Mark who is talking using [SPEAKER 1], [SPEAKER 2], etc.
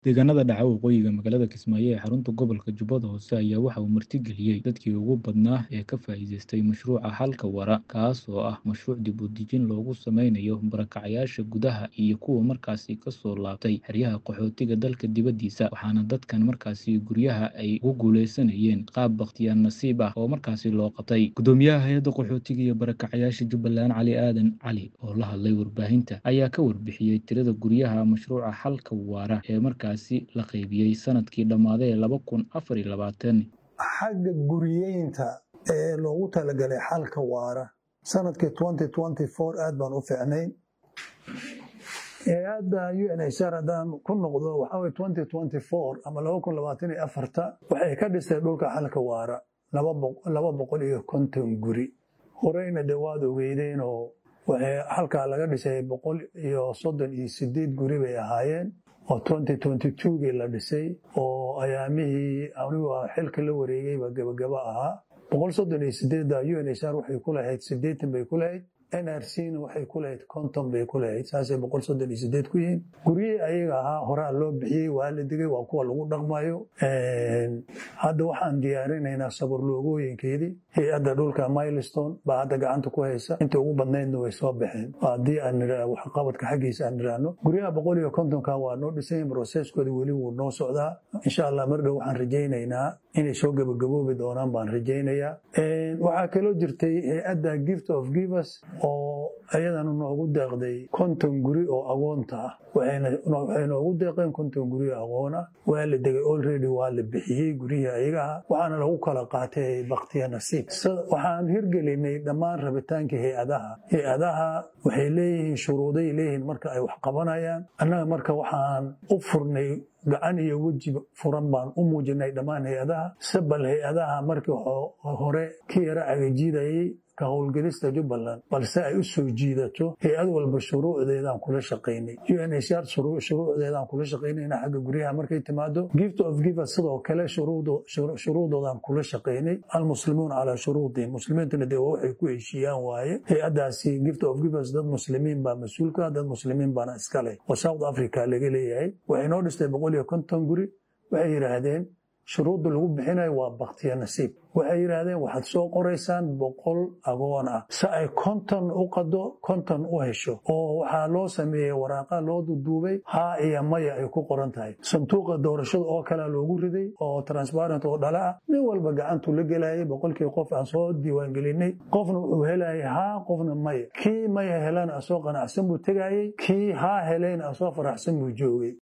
[SPEAKER 1] Deegaanada dhaca waqooyiga magaalada Kismaayo ee xarunta gobolka Jubbada Hoose ayaa waxa uu martigeliyay dadkii ugu badnaa ee ka faa'iidaystay mashruuca Xalka Waara, kaas oo ah mashruuc dib u dejin loogu sameynayo barakacayaasha gudaha iyo kuwa markaasi ka soo laabtay xeryaha qaxootiga dalka dibadiisa, waxaana dadkan markaasi guryaha ay ugu guuleysanayeen qaab bakhtiyaar nasiib ah oo markaasi loo qabtay. Gudoomiyaha hay'adda qaxootiga iyo barakacayaasha Jubbaland Cali Aadan Cali oo la hadlay warbaahinta ayaa ka warbixiyay tirada guryaha mashruuca Xalka Waara ee markaasi la qaybiyay sanadkii dhammaaday laba kun afar iyo labaatan.
[SPEAKER 2] xagga guriyeynta ee loogu talagalay xalka waara sanadkii aad baan u fiicnayn hay-adda UNHCR haddaan ku noqdo waxaa ama waxay ka dhistay dhulka xalka waara laba boqol iyo konton guri horeyna de waad ogeydeenoo waxay halkaa laga dhisay boqol iyo soddon iyo sideed guri bay ahaayeen oo gii la dhisay oo ayaamihii anigu xilka la wareegayba gabagaba ahaa boqol soddon iyo sideedda UNHCR waxay ku lahayd siddeetan bay ku lahayd NRC-na waxay ku lahayd konton bay ku lahayd saasay boqol soddon iyo sideed ku yihiin guryihii ayaga ahaa horaa loo bixiyey waa la digay waa kuwa lagu dhaqmayo hadda waxaan diyaarinaynaa sabarloogooyinkeedii hay-adda dhulka milestone baa hadda gacanta ku haysa inta ugu badnaydna way soo baxeen haddii aan waxqabadka xaggiisa aan niraahno guryaha boqol iyo kontonka waa noo dhisayn broseskooda weli wuu noo socdaa insha allah mar dhow waxaan rajaynaynaa inay soo gabagaboobi doonaan baan rajaynayaa waxaa kaloo jirtay hay-adda gift of givers oo ayadana noogu deeqday konton guri oo agoonta ah waxay noogu deeqeen konton guri oo agoon ah waa la degay olready waa la bixiyey gurihii ayaga ah waxaana lagu kala qaatay baktiya nasiib waxaan hirgelinay dhammaan rabitaankii hay-adaha hay-adaha waxay leeyihiin shuruuday leeyihiin marka ay wax qabanayaan annaga marka waxaan u furnay gacan iyo weji furan baan u muujinay dhammaan hay-adaha sabal hay-adaha markii hore ka yara agajiidayay ka howlgelista jubbaland balse ay u soo jiidato hay-ad walba shuruucdeedaan kula shaqaynay UNHCR shuruucdeedaan kula shaqaynayna xagga guryaha markay timaado gift of givers sidoo kale shuruudoodaan kula shaqaynay almuslimuun calaa shuruudihim muslimiintuna dee waxay ku heshiiyaan waaye hay-addaasi gift of givers dad muslimiin baa mas-uulka dad muslimiin baana iska leh oo south africa laga leeyahay waxay noo dhistay boqol iyo konton guri waxay yidhaahdeen shuruudda lagu bixinayo waa baktiya nasiib waxay yidhaahdeen waxaad soo qoraysaan boqol agoon ah si ay konton u qado konton u hesho oo waxaa loo sameeyey waraaqa loo duduubay haa iyo maya ay ku qoran tahay sanduuqa doorashada oo kalea loogu riday oo transparent oo dhala ah nin walba gacantu la gelayay boqolkii qof aan soo diiwaangelinay qofna wuxuu helayay haa qofna maya kii maya helana asoo qanacsan buu tegayey kii haa helayna asoo faraxsan buu joogay